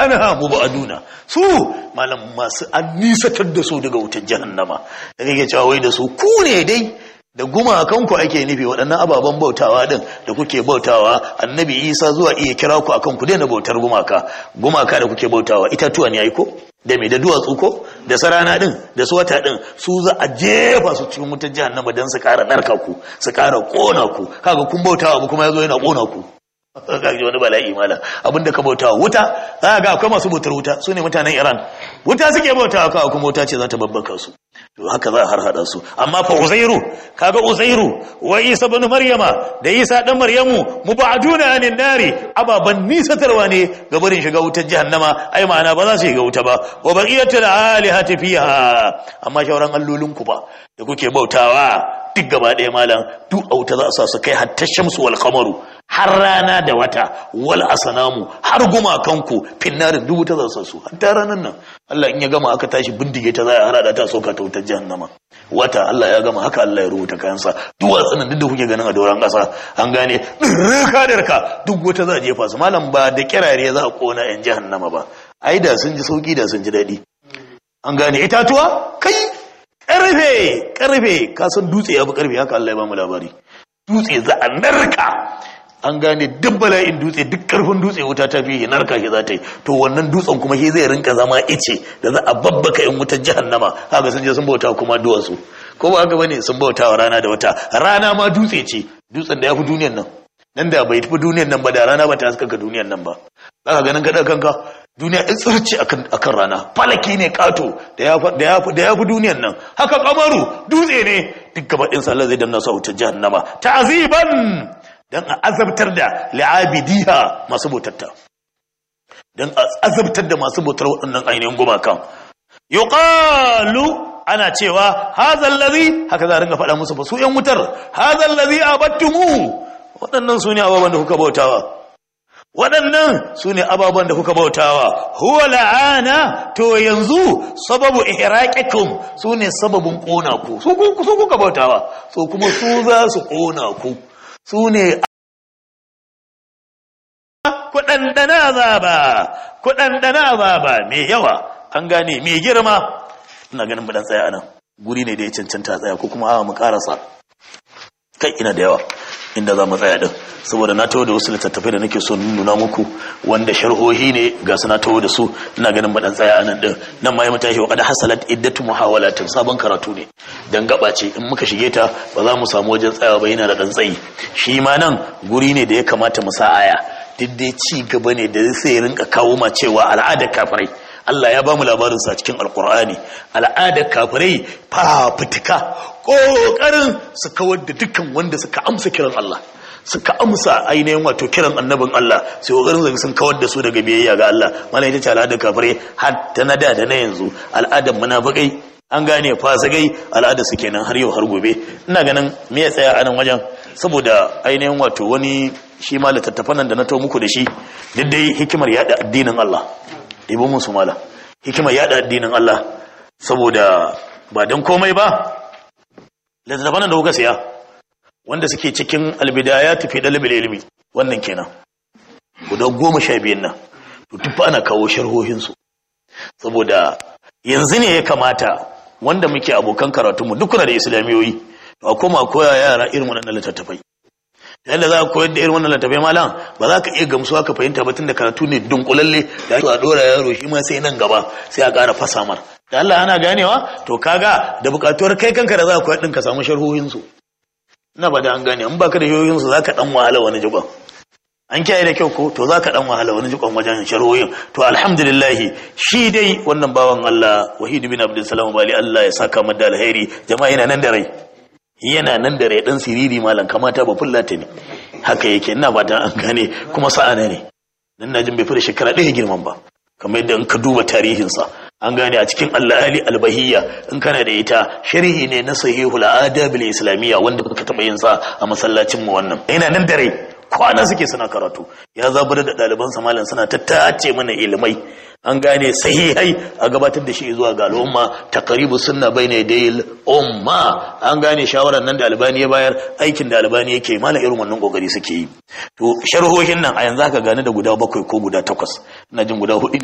anha mubaduna su malam masu an nisatar da su daga wutar jahannama da kake cewa wai da su ku ne dai da gumakanku ake nufi waɗannan ababen bautawa din da kuke bautawa annabi isa zuwa iya kira ku akan ku daina bautar gumaka gumaka da kuke bautawa itatuwa ne ko da mai da duwatsu ko da sarana din da su wata din su za a jefa su cikin wutar jahannama don su kara narka ku su kara kona ku kaga kun bautawa abu kuma yazo yana kona ku kaga wani bala'i mala abinda ka bautawa wuta za ga akwai masu bautar wuta su ne mutanen iran wuta suke bautawa kawai kuma wuta ce za ta babbaka su to haka za a har hada su amma fa uzairu kaga uzairu wa isa ibn maryama da isa dan maryamu mubaduna anin nari ababan nisatarwa ne ga barin shiga wutar jahannama ai ma'ana ba za su shiga wuta ba wa baqiyatul alihati fiha amma shauran allolin ku ba da kuke bautawa duk gaba ɗaya malam duk a wuta za a sa su kai hatta shamsu wal qamaru har rana da wata wal asanamu har gumakanku finnarin duk wuta za su su hatta ranan nan Allah in ya gama aka tashi bindige ta za a harada ta sauka ta wutar jahannama wata Allah ya gama haka Allah ya rubuta kayansa duk watsanin duk da kuke ganin a doron kasa an gane dirka dirka duk wata za a jefa su malam ba da kirare za a kona yan jahannama ba ai da sun ji sauki da sun ji daɗi an gane itatuwa kai karfe karfe ka san dutse ya fi karfe haka Allah ya ba mu labari dutse za a narka an gane duk bala'in dutse duk karfin dutse wuta ta fi narka shi za ta yi to wannan dutsen kuma shi zai rinka zama ice da za a babbaka in wutar jahannama haka sun je sun bauta kuma duwatsu ko ba haka bane sun bauta wa rana da wata rana ma dutse ce dutsen da ya fi duniyan nan nan da bai tafi duniyan nan ba da rana ba ta haskaka duniyan nan ba za ka ganin kaɗa kanka duniya in tsirci akan rana falaki ne kato da ya fi duniyan nan haka kamaru dutse ne duk gaba ɗinsa Allah zai damna su a wutar jahannama ta'aziban don a azabtar da li'abidiha masu bautatta don a azabtar da masu bautar waɗannan ainihin gumakan yuqalu ana cewa hazal ladhi haka za a ringa faɗa musu ba su yan wutar hazal ladhi abattumu waɗannan su ne ababen da kuka bautawa waɗannan su ne ababen da kuka bautawa huwa la'ana to yanzu sababu ihraqikum su ne sababin ƙona ku su kuka bautawa so kuma su za su ƙona ku su ne kuɗanɗana azaba kuɗanɗana azaba mai yawa an gane mai girma ina ganin buɗan tsaya anan guri ne da ya cancanta tsaya ko kuma awa mu ƙarasa kai ina da yawa inda za mu tsaya din saboda na taho da wasu littattafai da nake so nuna muku wanda sharhohi ne ga su na taho da su ina ganin ba dan tsaya anan din nan ma ya mutashi wa qad hasalat iddatu muhawalatin sabon karatu ne dan gaba ce in muka shige ta ba za mu samu wajen tsayawa ba yana da dan tsayi shi ma nan guri ne da ya kamata mu sa aya duk dai ci gaba ne da sai rinka kawo ma cewa al'adar kafirai Allah ya ba mu labarin sa cikin alkur'ani al'adar kafirai fafutuka ƙoƙarin su kawar da dukkan wanda suka amsa kiran Allah suka amsa ainihin wato kiran annabin Allah sai ƙoƙarin zai sun kawar da su daga biyayya ga Allah mana ita ce al'adar kafirai har ta na da da na yanzu al'adar munafikai an gane fasikai al'adar su kenan har yau har gobe ina ganin me ya tsaya a nan wajen saboda ainihin wato wani shi ma littattafan nan da na to muku da shi duk dai hikimar yada addinin Allah ɗibo musu mala hikimar yada addinin Allah saboda ba don komai ba littattafan da kuka siya wanda suke cikin albidaya tafi ɗalibin ilimi wannan kenan guda goma sha biyan nan to duk ana kawo sharhohinsu saboda yanzu ne ya kamata wanda muke abokan karatunmu duk kuna da islamiyoyi to a koma koya yara irin waɗannan littattafai yadda za ka koyar da irin wannan littattafai malam ba za ka iya gamsuwa ka fahimta ba tun da karatu ne dunkulalle da a ɗora yaro shi ma sai nan gaba sai a ƙara fasa mar da Allah ana ganewa to kaga da buƙatuwar kai kanka da za ka koyar ɗin ka samu sharhohinsu ina ba da an gane in baka da sharhohinsu za ka ɗan wahala wani jikon an kiyaye da kyau ko to za ka ɗan wahala wani jikon wajen sharhohin to alhamdulillah shi dai wannan bawan Allah wahid bin abdul salam bali Allah ya saka mu da alheri jama'a yana nan da rai yana nan da rai dan siriri malam kamata ba fullata ne haka yake ina ba an gane kuma sa'ana ne dan najin bai fi da shekara ɗaya girman ba kamar yadda in ka duba tarihinsa an gane a cikin al-ali al-bahiyya in kana da ita sharhi ne na sahihul adab al-islamiyya wanda ka taba yin sa a masallacin mu wannan yana nan da rai kwana suke suna karatu ya zabar da ɗaliban sa malam suna tattace mana ilimai an gane sahihai a gabatar da shi zuwa ga al'umma taqribu sunna bayna yadayil umma an gane shawarar nan da albani ya bayar aikin da albani yake malam irin wannan kokari suke yi to sharhohin nan a yanzu aka gane da guda bakwai ko guda takwas ina jin guda hudu